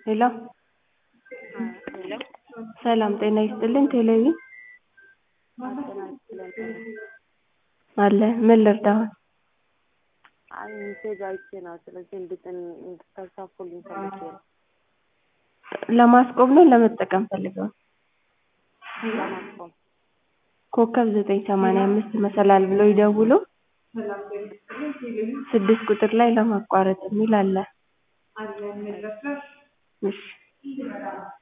ሄሎ ሄሎ ሰላም ጤና ይስጥልኝ ቴሌቪዥን ጤና ይስጥልኝ። አለ ምን ልርዳዎት? አይ ሜሴጅ አይቼ ነው። ስለዚህ እንድጥን እንድታሳፉልኝ ፈልጌ ነው። ለማስቆም ነው ለመጠቀም ፈልገው? ለማስቆም ኮከብ ዘጠኝ ሰማንያ አምስት መሰላል ብለው ይደውሉ። ስድስት ቁጥር ላይ ለማቋረጥ የሚል አለ። እሺ